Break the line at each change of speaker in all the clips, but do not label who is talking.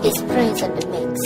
is praise on the mix.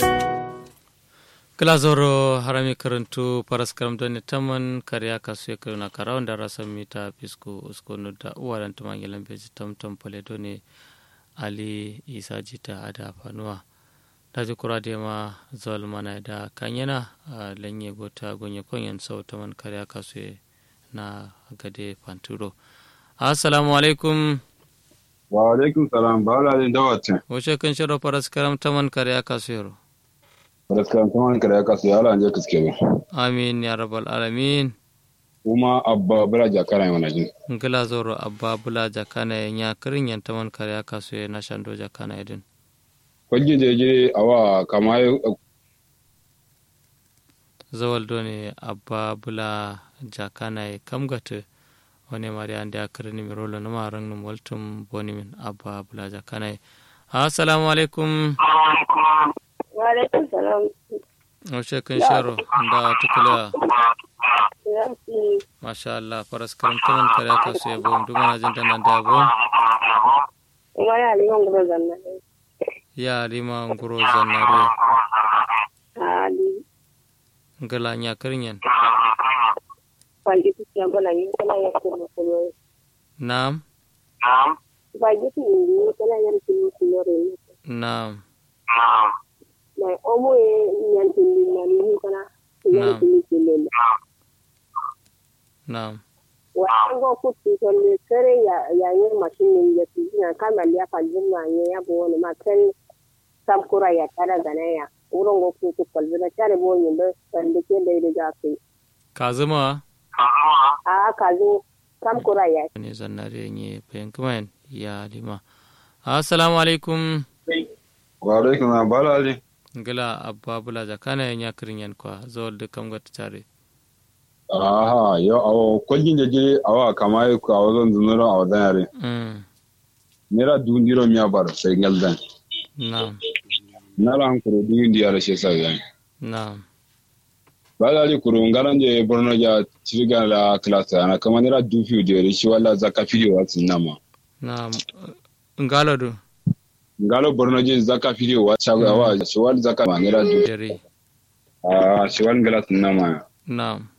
kilazoro harami karantu paras karam doni taman kariya kasu ya karuna karawan da rasa mita fisko uskonu da uwaran tuman yalan beji tam tam pale doni ali isa jita ada fanuwa daji kura da ma zawal mana da kanyana a lanye gota gonye konyan sau taman kariya kasu na gade fanturo assalamu alaikum
wa alaikum salam ba la din dawatin
wace kan shiro paras karam taman kariya kasu yaro
raskan kuma kare ya kasu yala anje kiske ba
amin ya rabbal alamin
kuma abba bala jakara yana jin
ngila zoro abba bula jakana ya nya kirin yan taman kare ya kasu ya na shando jakana ya din
kwajin je je awa kama
zawal do ne abba bula jakana ya kamgata wani mari an da kirin mi rolo na maran num waltum boni min abba bula jakana ya assalamu alaikum
Waalaikum salam.
wace kan sharo da tukula
Yanki
masha Allah faras karam taman kare ya kasu ya bom duma na jin nan da bom
kuma ya liman gudu zanna ne.
ya lima nguro zannare
Ali
ngala nya kirin yan
kwanji tu siya bala yi kala ya kuma kuma.
Naam,
Kwanji tu yi kala ya kuma kuma re.
naam,
Na omo ye nyanti ni na ni kana.
Naam.
Nyanti ni kile.
naam.
Wa ango kuti to ne kare ya ya ye machine ni ya ti na kama ya pa jumma ye ya bo ne ma kan sam kura ya tara gana ya. Wurin go ku ku kalbi na tare bo yin da sande ke da da kai.
Kazuma
A ka zo sam kura ya
ne zannare nye pen kumain ya lima. Assalamu alaikum.
wa alaikum salam ba la din
Ngala abba bula jakana ya nya kirin yan kwa zawal da kam gata tare.
aha yo awo kwajin je je awa kama ko awa zan zunura awa dan yare
Mm,
nera dundiro miya bar sai ngaldan
naam,
nala an kuro dundi yara she sa yan
naam,
ba la li kuro ngaran je borno ja tiga la class ana kama nera dufi de shi wala zaka fidio wa sinama
naam. Ngalo du
ngalo borno je zaka fidio wa shago awa shi wala zaka ma nera du
dare.
ah shi wala ngala sinama
Naam,